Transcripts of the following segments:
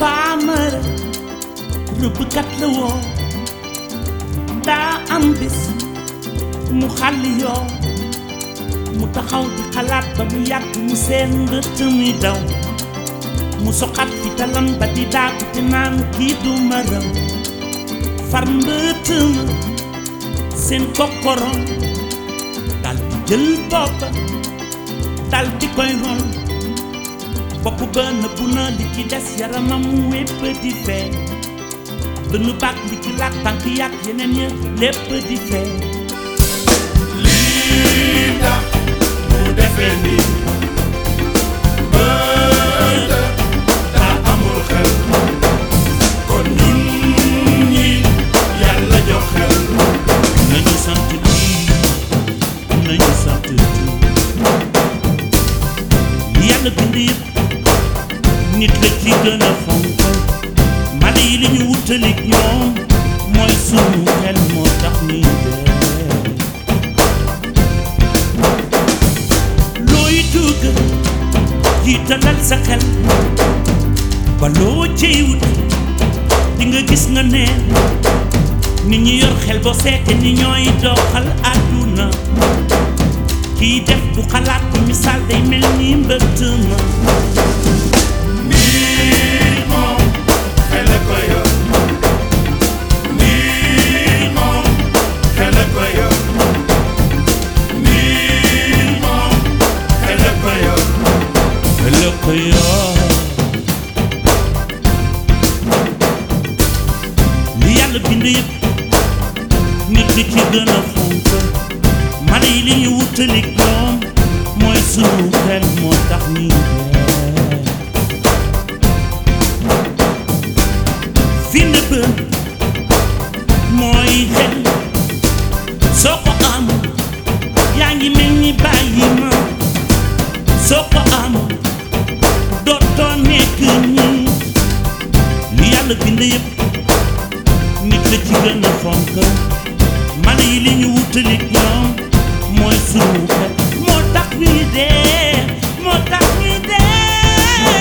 faamara rëbbkat la woo daa am bis mu xàlli yoo mu taxaw di xalaat ba mu yàgg mu seen mbëtt muy daw mu soxat fi talam ba di daagu te naan kii du ma raw far mbëtt ma seen kokkorom dal di jël boppa dal di koy ron bopp ba nëbbu na li ci des yaramam wépp di fee dënnu baag li ci laat tànk yàgg yeneen ya lépp di fee lii tax mu defee nii bët daa amul xel kon ñun ñi yàlla jox xel nañu sant lii nañu sant lii yàlla bind yëpp nit la ci gën a fonk mala yi li ñu wutalik ñoom mooy sunu xel moo tax ñuy dee looy dugg jiitalal sa xel ba loo ciy wut di nga gis nga neen nit ñi yor xel boo seete ni ñooy doxal àdduna kiy def du xalaat bu misaal day mel ni mbëtt ma nit moom xel a ko yor nit moom xel a ko yor nit moom xel a ko yor la ko yor li yàlla bind yëpp nit ki ci gën a fonk mala yi li ñu wutalik ñoom mooy sunu xel moo tax ñuy dee fi nëbb mooy xel soo ko am yaa ngi mel ni bàyyi ma soo ko am dootoo nekk nii li yàlla bind yëpp nit la ci gën a fonk mala yi li ñu wutalik ñoom mooy sunu xel moo tax ñuy dee moo tax ñuy dee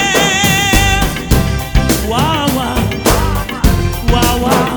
waaw waaw waaw waaw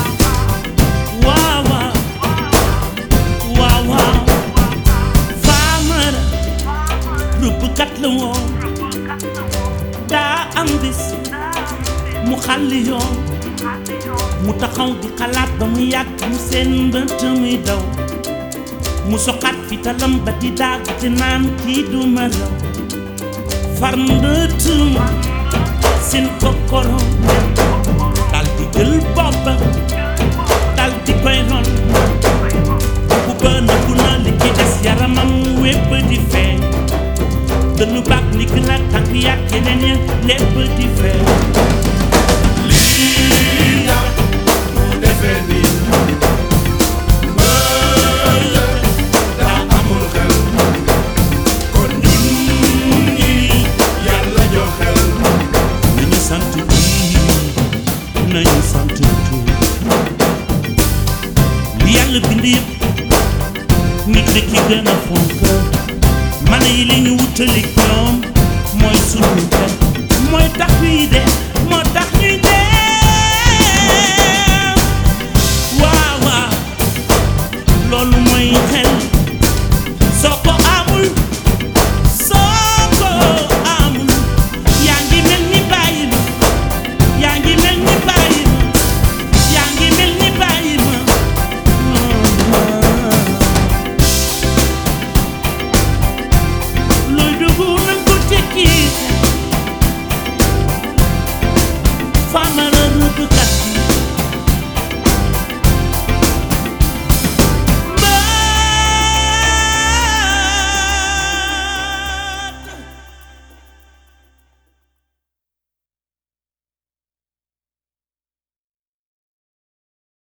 waaw waaw waaw waaw faamara rëbbkat la woon daa am bis mu xàlli yoon mu taxaw di xalaat ba mu yàgg mu seen mbëtt muy daw mu soxaat fi talam ba di daag te naan kii du ma raw far mbëtt ma seen kokkorom dal di jël boppa dal di koy ron bu bën a bu na li ci des yaramam wépp di feeñ dënnu baag ni ki la tànk yàgg yeneen ya lépp di feeñ lii tax mu defee nii bët daa amul xel kon ñun ñi yàlla jox xel nañu sant kii nañu sant kii li yàlla bind yëpp nit la ci gën a fonk mala yi li ñu wutalik ñoom mooy sunu xel mooy tax ñuy dee